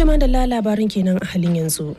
Tuma da labarin kenan a halin yanzu.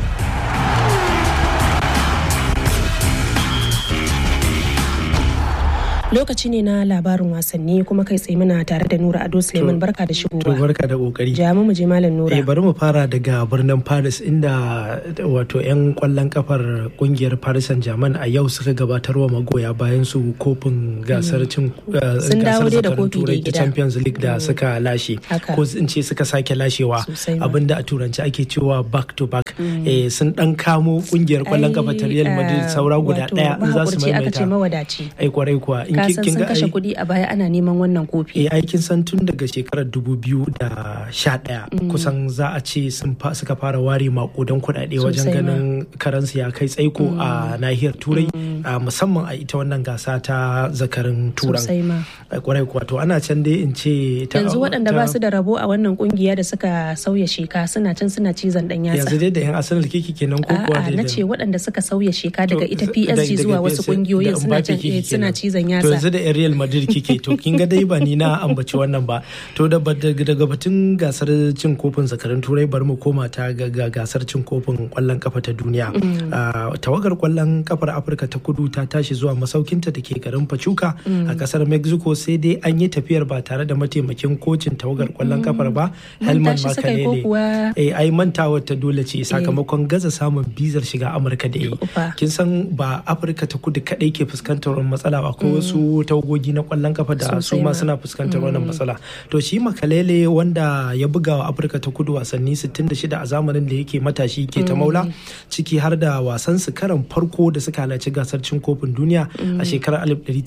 lokaci ne na labarin wasanni kuma kai tsaye muna tare da Nura Ado Suleiman barka da shigowa. To barka da kokari. Jamu mu je Malam Nura. Eh bari mu fara daga birnin Paris inda wato 'yan kwallon kafar kungiyar Paris Saint-Germain a yau suka gabatar wa magoya bayan su kofin gasar cin Sun dawo dai da kofi da turai ta gida. Champions League da suka lashe. Haka. Ko in ce suka sake lashewa Sosai ma. abinda a turanci ake cewa back to back. Eh sun dan kamo kungiyar kwallon kafa ta Real Madrid saura guda daya in za su mahaƙurci aka ce maimaita. mawadaci. Ai kwarai kuwa in Ka kin san kin sun ga kashe ai kuɗi a baya ana neman wannan kofi. eh aikin san tun daga shekarar 2011 kusan za a ce sun fa- suka fara ware makudan kuɗaɗe wajen Sosai ma. ganin karansu ya kai tsaiko a nahiyar turai a musamman a ita wannan gasa ta zakarin turan Sosai ma. Eh, kwarai kuwa to ana can dai in ce ta- Yanzu waɗanda ta- ba su da rabo a wannan kungiya da suka sauya sheka suna can suna cizon ɗan yatsa. yanzu dai da yan arsenal kiki kenan ko kuwa A'a dai na da- ce waɗanda suka sauya sheka daga To, ita da- PSG daga zuwa wasu PSG kungiyoyin da suna Mbappe can kike eh, suna kenan. cizon To yanzu yatsa. da 'yan Real Madrid kike to kin ga dai ba ni na ambaci wannan ba. To da daga daga batun gasar cin kofin zakarin turai bari mu koma ta ga ga gasar cin kofin kwallon kafa ta duniya. Ah, Tawagar kwallon kafar Afirka ta kudu ta tashi zuwa masaukinta da ke garin Pachuca a kasar Mexico sai dai an yi tafiyar ba tare da mataimakin kocin tawagar kwallon kafar ba Helman Manta shi suka yi ko Makalele. kuwa? Eh ai mantawar ta dole ce sakamakon gaza samun bizar shiga Amurka da yi. Ufa. kin san ba afirka ta kudu kadai ke fuskantar wannan matsala ba akwai wasu tawagogi na kwallon kafa da su Sosai ma ma. suna fuskantar wannan matsala to shi makalele wanda ya buga wa afirka ta kudu wasanni 66 a zamanin da yake matashi ke ta maula ciki har da wasan su karan farko da suka halarci gasar cin kofin duniya a shekarar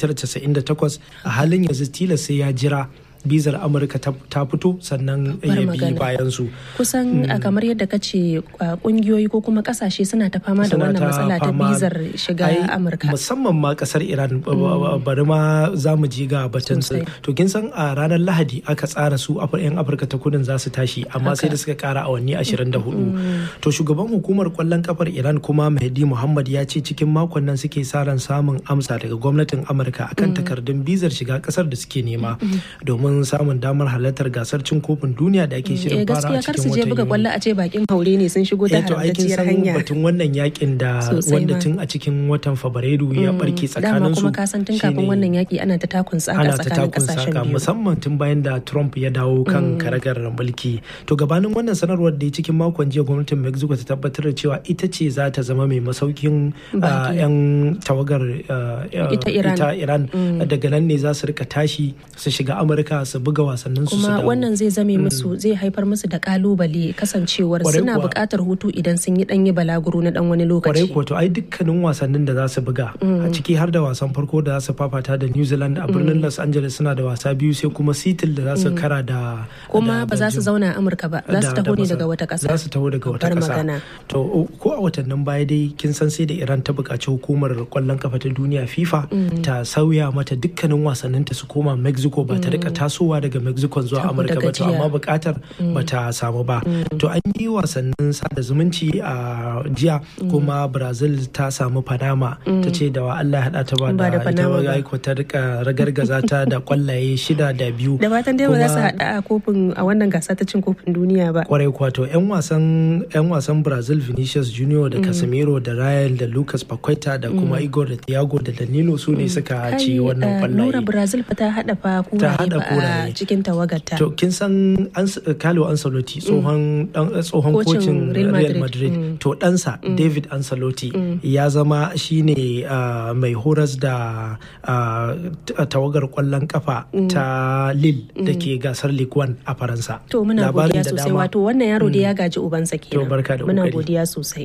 1998 a halin yanzu tilas sai ya jira bizar amurka ta ta fito sannan ya bi magana. bayan su kusan a kamar yadda ka ce a, kungiyoyi ko kuma kasashe suna ta fama da suna wannan matsala ta fama- bizar shiga Ai, amurka musamman ma kasar iran ba- ba- ba- bari ma za mu ji ga batun su Sosai. to kin san a ranar lahadi aka tsara su Afir- yan afirka ta kudin za su tashi amma sai da suka kara awanni 24 to shugaban hukumar kwallon kafar iran kuma mahdi muhammad ya ce cikin makon nan suke sa ran samun amsa daga gwamnatin amurka akan takardun bizar shiga kasar da suke nema domin samun damar halartar gasar cin kofin duniya da ake eh shirin fara gaskiya a kar cikin su je watan buga Yuni. kwallo a ce bakin haure ne sun shigo ta Eh, to aikin haramtacciyar san hanya batun wannan yakin da Sosai wanda ma. tun a cikin watan fabrairu ya barke dama tsakanin su kuma ka san tun kafin shine wannan yaki ana ta takun tsaka ana ta tsakanin takun kasashen saka biyu musamman tun bayan da Trump ya dawo kan karagar mulki to gabanin wannan sanarwar da ya cikin makon jiya gwamnatin Mexico ta tabbatar da cewa ita ce za ta zama mai masaukin ah, Baki. yan tawagar ah, ah, Ita Iran. Iran. daga nan ne za su rika tashi su shiga Amurka su buga wasannin su su kuma dawo wannan zai zame musu zai haifar musu da kalubale kasancewar Kwarai suna kuwa. buƙatar hutu idan sun yi ɗanyi balaguro na ɗan wani kwarai lokaci ko to ai dukkanin wasannin da za su buga a ciki har da wasan farko da za su fafata da New Zealand a birnin Los Angeles suna da wasa biyu sai kuma Seattle da za su kara da kuma da ba za su Belgium. zauna a amurka ba za su da- taho da ne Masar. daga wata ƙasa za su taho daga wata Babbar ƙasa magana. to o- ko a watannin baya dai kin san sai da Iran ta buƙaci hukumar kwallon kafa ta duniya FIFA ta sauya mata dukkanin wasanninta su koma Mexico ba ta rika tasowa daga Mexico zuwa Saboda Amurka ba to gajiya. amma buƙatar ba ta samu ba to an yi wasannin sada zumunci a jiya kuma Brazil ta samu Panama ta ce da wa Allah ya haɗa ta ba Ba da da ita Panama ba. ba aiko ta rika ragargaza ta da kwallaye shida da biyu da fatan dai ba za su Kuma- haɗa a kofin a wannan gasa ta cin kofin duniya ba kwarai kwato 'yan wasan 'yan wasan brazil vinicius junior da casemiro da ryan da lucas paqueta da kuma igor da thiago da danilo su ne suka ci wannan Kai, eh, Nura kwallaye Brazil fa ta haɗa fa kuraye haɗa fa a kuraye. cikin tawagarta. to kin san Ans- carlo ancelotti tsohon dan- tsohon Kocin kocin Real real Madrid. madrid to ɗansa david ancelotti ya zama shine ah, mai horas da ah, t- tawagar kwallon kafa ta lille da ke gasar ligue 1 a faransa To muna Labarin godiya da sosai dama. wato wannan yaro da ya gaji ubansa kenan. To, barka da Muna kokari. godiya sosai.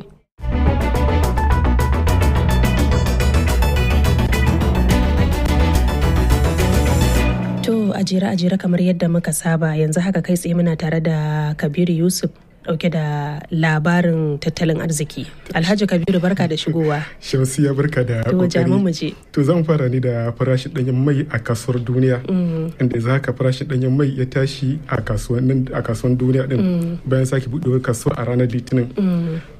To a jere a jere kamar yadda muka saba yanzu haka kai tsaye muna tare da Kabiru Yusuf dauke da labarin tattalin arziki. Alhaji Kabiru barka da shigowa. Shamsiya barka da To jami'an mu kokari. je. To zan fara ne da farashin ɗanyen mai a kasuwar duniya. Inda yanzu haka farashin ɗanyen mai ya tashi a kasuwannin a kasuwan duniya din bayan sake buɗewar kasuwa a ranar Litinin.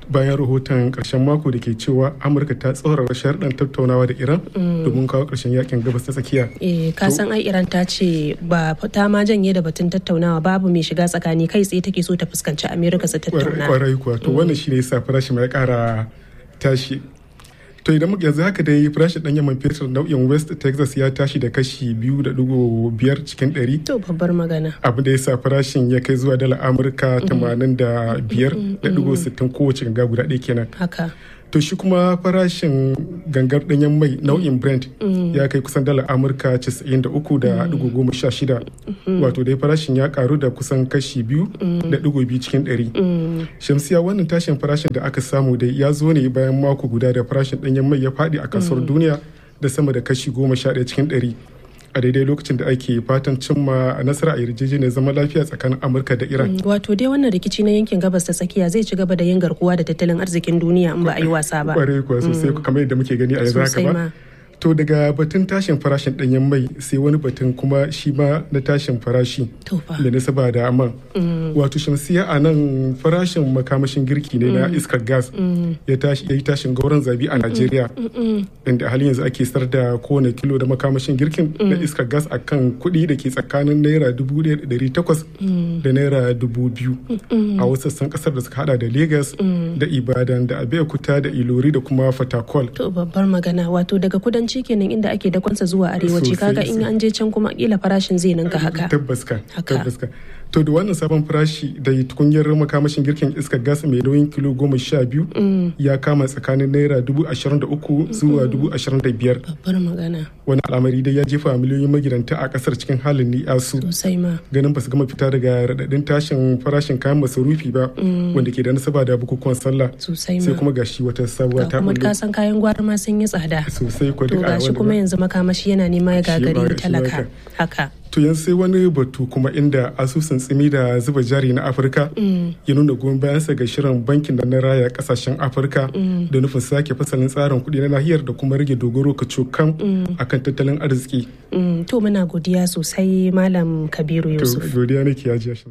bayan rahoton karshen mako da ke cewa amurka ta tsaurara sharɗan tattaunawa da iran domin kawo karshen yakin gabas ta tsakiya eh ka san ai iran ta ce ba ta ma janye da batun tattaunawa babu mai shiga tsakani kai tsaye take so ta fuskanci amerika su tattauna kwarai kuwa to wannan shine yasa farashi mai kara tashi to idan muka yanzu haka dai farashin ɗanyen man fetur nau'in west texas ya tashi da kashi biyu da dugu biyar cikin ɗari to babbar magana abu da ya sa farashin ya kai zuwa dala amurka tamanin da biyar da dugu sittin kowace ganga guda ɗaya kenan haka to shi kuma farashin gangar ɗanyen mai nau'in brent ya kai kusan dala amurka 93 da dugu goma sha shida wato dai farashin ya karu da kusan kashi biyu da dugu biyu cikin ɗari shamsiya wannan tashin farashin da aka samu dai ya zo ne bayan mako guda da farashin ɗanyen mai ya faɗi a kasuwar duniya da sama da kashi goma sha ɗaya cikin ɗari a daidai lokacin da ake fatan cimma nasara a yarjejeniyar zama lafiya tsakanin amurka da iran wato dai wannan rikici na yankin gabas ta tsakiya zai ci gaba da yin garkuwa da tattalin arzikin duniya in ba a yi wasa ba kwarai kuwa sosai kamar yadda muke gani a yanzu haka ba to daga batun tashin farashin danyen mai sai wani batun kuma shi ma na tashin farashi da nasaba da man wato shamsiya a nan farashin makamashin girki ne na iskar gas ya yi tashin gauran zabi a najeriya inda halin yanzu ake sar da kowane kilo da makamashin girkin na iskar gas a kan kuɗi da ke tsakanin naira dubu ɗari takwas da naira dubu biyu a wasu sassan ƙasar da suka hada da lagos da ibadan da abeokuta da ilori da kuma fatakol to babbar magana wato daga kudanci kenan inda ake dakonsa zuwa arewaci kaga in an je can kuma kila farashin zai ninka haka tabbas ka tabbas ka to da wannan sabon farashi da tukunyar makamashin girkin iskar gas mai nauyin kilo goma sha biyu ya kama tsakanin naira dubu ashirin da uku zuwa dubu ashirin da biyar babbar magana wani al'amari dai ya jefa miliyoyin magidanta a kasar cikin halin ni'asu sosai ma ganin ba su gama fita daga raɗaɗin tashin farashin kayan masarufi ba wanda ke da nasaba da bukukuwan sallah sosai ma sai kuma gashi wata sabuwa ta kuma ka san kayan gwari ma sun yi tsada sosai ko to gashi kuma yanzu makamashi yana nema ya gagari talaka haka to yanzu sai wani batu kuma inda asusun tsimi da zuba jari na afirka ya nuna goyon bayansa ga shirin bankin da na raya kasashen afirka da nufin sake fasalin tsarin kuɗi na nahiyar da kuma rage dogaro ka cokan akan tattalin arziki to muna godiya sosai malam kabiru yusuf to godiya nake ya ji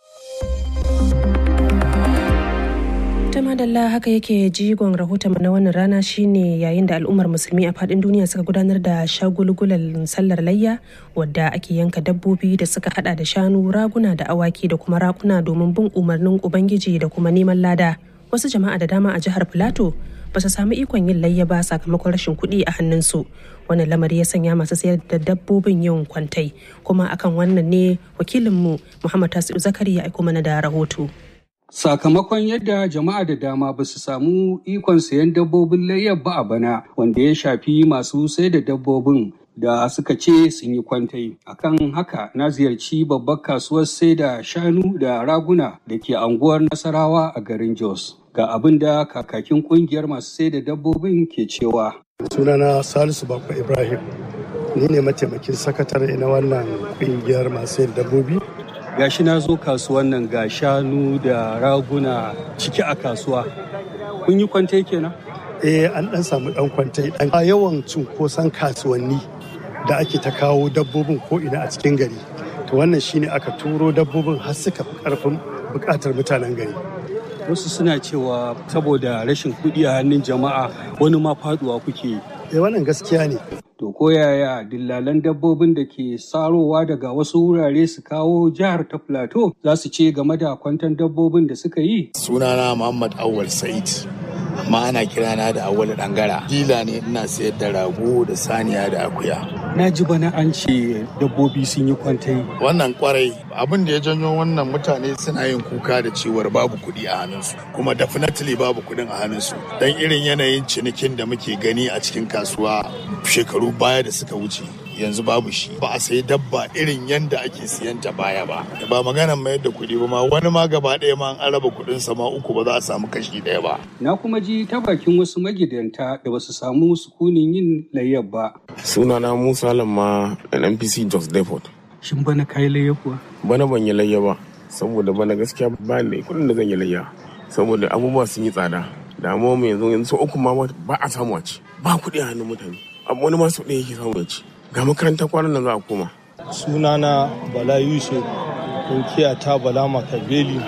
madalla haka yake jigon rahoton na wannan rana shine yayin da al'ummar musulmi a fadin duniya suka gudanar da shagulgulan sallar layya wadda ake yanka dabbobi da suka hada da shanu raguna da awaki da kuma rakuna domin bin umarnin ubangiji da kuma neman lada wasu jama'a da dama a jihar filato ba su samu ikon yin layya ba sakamakon rashin kuɗi a hannunsu wannan lamari ya sanya masu sayar da dabbobin yin kwantai kuma akan wannan ne wakilinmu muhammad tasiu zakari ya aiko mana da rahoto Sakamakon yadda jama'a da dama ba su samu ikon sayan dabbobin layyar ba a bana wanda ya shafi masu sai da dabbobin da suka ce sun yi kwantai. Akan haka na ziyarci babbar kasuwar sai da shanu da raguna da ke anguwar Nasarawa a garin Jos. Ga abin da kakakin kungiyar masu sai da dabbobin ke cewa. Sunana Salisu Bakwa Ibrahim. Ni ne mataimakin sakatare na wannan kungiyar masu sai da dabbobi gashi na zo kasuwan nan ga shanu da raguna ciki a kasuwa kun yi kwantai kenan eh an dan samu dan kwantai dan yawan cunkoson kasuwanni da ake ta kawo dabbobin ko ina a cikin gari to wannan shine aka turo dabbobin har suka fi karfin bukatar mutanen gari wasu suna cewa saboda rashin kuɗi a hannun jama'a wani ma faduwa kuke eh wannan gaskiya ne To ko yaya dillalan dabbobin da ke sarowa daga wasu wurare su kawo jihar ta Plateau za su ce game da kwantan dabbobin da suka yi? Sunana Muhammad Awal Said. amma ana kirana da awal dangara dila ne ina sayar da rago da saniya da akuya Na ji bana an ce dabbobi sun yi kwantai. wannan kwarai abin da ya janyo wannan mutane suna yin kuka da cewar babu kuɗi a hannunsu kuma definitely babu kuɗin a hannunsu dan irin yanayin cinikin da muke gani a cikin kasuwa shekaru baya da suka wuce yanzu babu shi ba a sayi dabba irin yanda ake siyan ta baya ba ba maganan mayar da kuɗi ba ma wani ma gaba ɗaya ma an raba kuɗin sa ma uku ba za a samu kashi ɗaya ba Na kuma ji ta bakin wasu magidanta da basu samu sukunin yin layyar ba. sunana musa lamma npc jos depot Shin bana kayi layya kuwa? bana ban yi layya ba saboda bana gaskiya ba da kudin da zan yi layya saboda abubuwa sun yi tsada damuwa mu yanzu yanzu sau uku ma ba a samu a ci ba kuɗi a hannun mutane abu wani ma sau ɗaya yake samu ya ci ga makarantar kwanan nan za a koma sunana bala yusuf kunkiya ta bala makabeli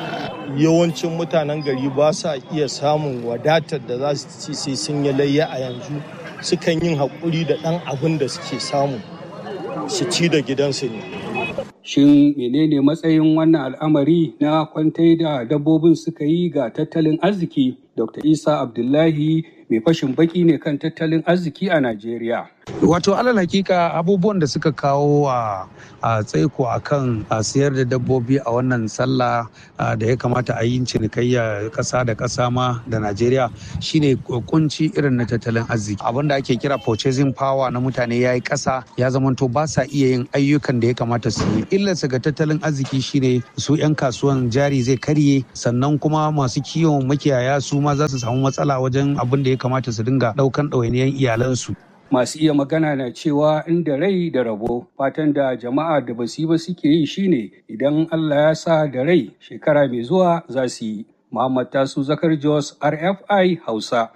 yawancin mutanen gari ba sa iya samun wadatar da za su ci sai sun yi layya a yanzu sukan yin haƙuri da ɗan abin da suke samu su ci da gidansu ne. Shin menene matsayin wannan al'amari na kwantai da dabbobin suka yi ga tattalin arziki? Dr. Isa Abdullahi mai fashin baki ne kan tattalin arziki a Najeriya. Wato alal hakika abubuwan da suka kawo a tsaiko a kan siyar da dabbobi a wannan sallah da ya kamata a yi cinikayya ƙasa da ƙasa ma da Najeriya shine kunci irin na tattalin arziki. Abin da ake kira purchasing power na mutane ya yi ƙasa ya zamanto ba sa iya yin ayyukan da ya kamata su yi. Illarsa ga tattalin arziki shine su 'yan kasuwan jari zai karye sannan kuma masu kiwon makiyaya su ma za su samu matsala wajen abin da ya kamata su dinga ɗaukan ɗawainiyar iyalansu. masu iya magana na cewa inda rai da rabo fatan da jama'a da basu ba suke yi shine idan Allah ya sa da rai shekara mai zuwa za su yi. Muhammad Tasu Zakar Jos RFI Hausa.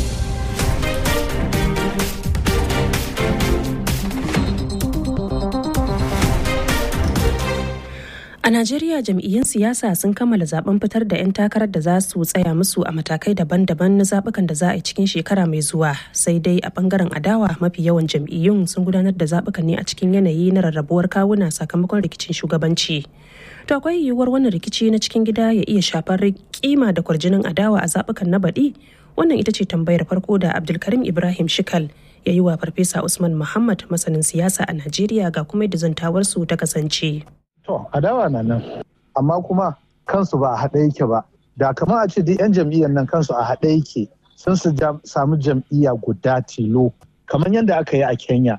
A Najeriya jam'iyyun siyasa sun kammala zaben fitar da 'yan takarar da za su tsaya musu a matakai daban-daban na zabukan da za a yi cikin shekara mai zuwa. Sai dai a bangaren adawa mafi yawan jam'iyyun sun gudanar da zabukan ne a cikin yanayi na rarrabuwar kawuna sakamakon rikicin shugabanci. To akwai yiwuwar wannan rikici na cikin gida ya iya shafar kima da kwarjinin adawa a zabukan na baɗi? Wannan ita ce tambayar farko da Abdulkarim Ibrahim Shikal ya yi wa Farfesa Usman Muhammad masanin siyasa a Najeriya ga kuma yadda zantawarsu ta kasance. To, adawa na nan, amma kuma kansu ba a haɗe yake ba. Da kamar a ce duk 'yan jam'iyyar nan kansu a haɗe yake sun su samu jam'iyya guda tilo. Kamar yadda aka yi a Kenya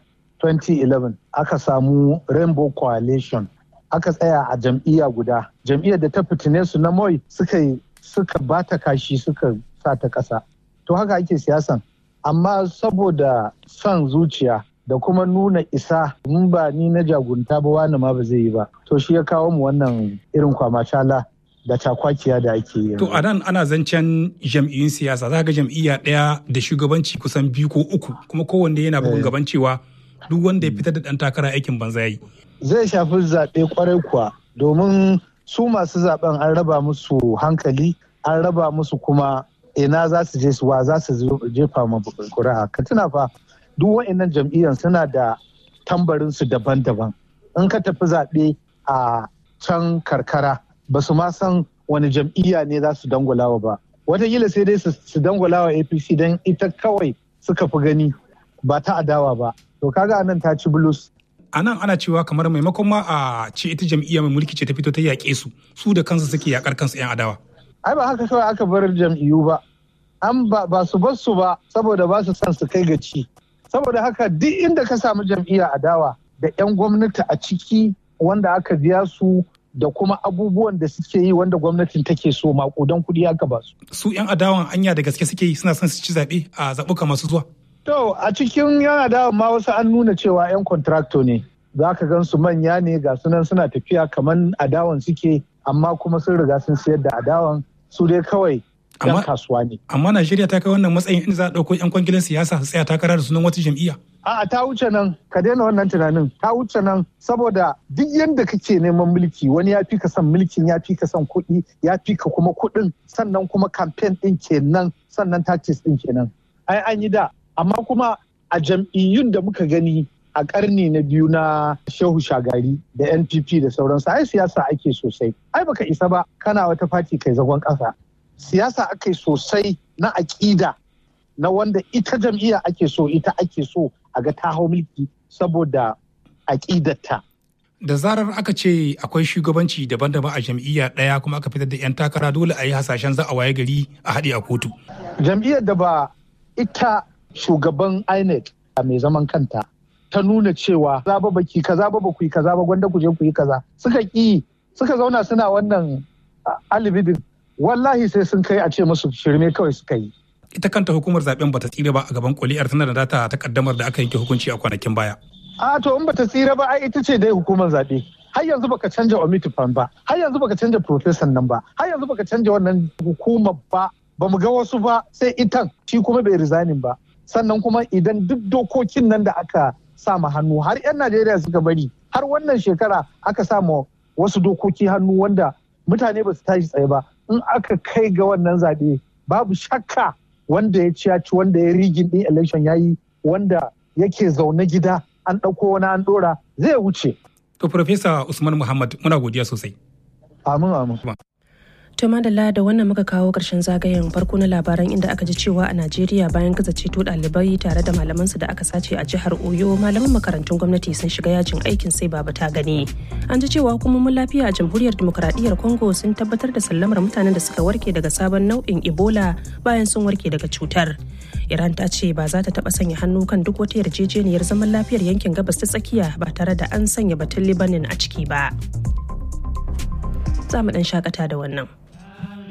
2011 aka samu Rainbow Coalition aka tsaya a jam'iyya guda. Jam'iyyar da ta fitine su na Moi suka suka bata kashi suka sa ta ƙasa. To haka ake siyasan. Amma saboda son zuciya da kuma nuna isa in ba ni na jagunta ba wani ma ba zai yi ba to shi ya kawo mu wannan irin kwamacala da takwakiya da ake yi to a nan ana zancen jam'iyyun siyasa za ga jam'iyya ɗaya da shugabanci kusan biyu ko uku kuma kowanne yana bugun gaban cewa duk wanda ya fitar da ɗan takara aikin banza yayi zai shafi zaɓe kwarai kuwa domin su masu zaɓen an raba musu hankali an raba musu kuma ina za su je su wa za su jefa ma kuri'a ka tuna fa duk wa'annan jam'iyyar suna da tambarinsu daban-daban in ka tafi zaɓe a can karkara ba su ma san wani jam'iyya ne za su dangulawa ba watakila sai dai su dangulawa apc don ita kawai suka fi gani ba ta adawa ba to kaga nan ta ci bulus a nan ana cewa kamar maimakon ma a ce ita jam'iyya mai mulki ce ta fito ta yaƙe su su da kansu suke yaƙar kansu 'yan adawa ai ba haka kawai aka bar jam'iyyu ba an ba su bar su ba saboda ba su son su kai ga ci saboda haka duk inda ka samu jam'iyya adawa da 'yan gwamnati a ciki wanda aka biya su da kuma abubuwan da suke yi wanda gwamnatin take so makudan kuɗi aka ba su. Su 'yan adawan anya da gaske suke yi suna son su ci zaɓe a zaɓuka masu zuwa. To a cikin 'yan adawan ma wasu an nuna cewa 'yan kontrakto ne. Za ka gan su manya ne ga sunan suna tafiya kamar adawan suke amma kuma sun riga sun sayar da adawan su dai kawai 'yan kasuwa ne. Amma Najeriya ta kai wannan matsayin in za a ɗauko 'yan kwangilan siyasa su tsaya takara da sunan wata jam'iyya. A'a ta wuce nan ka daina wannan tunanin ta wuce nan saboda duk yadda kake neman mulki wani ya fi ka son mulkin ya fi ka son kuɗi ya fi ka kuma kuɗin sannan kuma kamfen ɗin kenan sannan tactics ɗin kenan. Ai an yi da amma kuma a jam'iyyun da muka gani a ƙarni na biyu na shehu shagari da npp da sauransu ai siyasa ake sosai ai baka isa ba kana wata fati kai zagon ƙasa siyasa ake sosai na aƙida na wanda ita jam'iyya ake so ita ake so a ga ta hau mulki saboda aƙidarta. Da zarar aka ce akwai shugabanci daban-daban a jam'iyya ɗaya kuma aka fitar da 'yan takara dole a yi hasashen za a waye gari a haɗe a kotu. Jam'iyyar da ba ita shugaban INEC mai zaman kanta ta nuna cewa za ba baki kaza ba ku yi kaza ba gwanda ku je ku yi kaza suka ƙi suka zauna suna wannan alibidin wallahi sai sun kai a ce musu shirme kawai suka yi. ita kanta hukumar zaben bata tsira ba a gaban kuliyar tana da data ta kaddamar da aka yanke hukunci a kwanakin baya. A to in bata tsira ba ai ita ce dai hukumar zaɓe. Har yanzu baka canja omitifan ba, har yanzu baka canja profesan nan ba, har yanzu baka canja wannan hukumar ba, ba mu ga wasu ba sai itan shi kuma bai rizanin ba. Sannan kuma idan duk dokokin nan da aka sa ma hannu har 'yan Najeriya suka bari har wannan shekara aka sa ma wasu dokoki hannu wanda mutane ba su tashi tsaye ba in aka kai ga wannan zaɓe babu shakka wanda ya ci ya ci wanda ya rigin ɗin election ya yi wanda yake zaune gida an ɗauko wani an ɗora zai wuce. To Profesa Usman Muhammad muna godiya sosai. Amin amin. To madalla da wannan muka kawo ƙarshen zagayen farko na labaran inda aka ji cewa a Najeriya bayan gaza ceto ɗalibai tare da malamansu da aka sace a jihar Oyo malaman makarantun gwamnati sun shiga yajin aikin sai baba ta gani. An ji cewa hukumomin lafiya a jamhuriyar demokuraɗiyyar Congo sun tabbatar da sallamar mutanen da suka warke daga sabon nau'in Ebola bayan sun warke daga cutar. Iran ta ce ba za ta taɓa sanya hannu kan duk wata yarjejeniyar zaman lafiyar yankin gabas ta tsakiya ba tare da an sanya batun Libanin a ciki ba. Za mu ɗan shakata da wannan.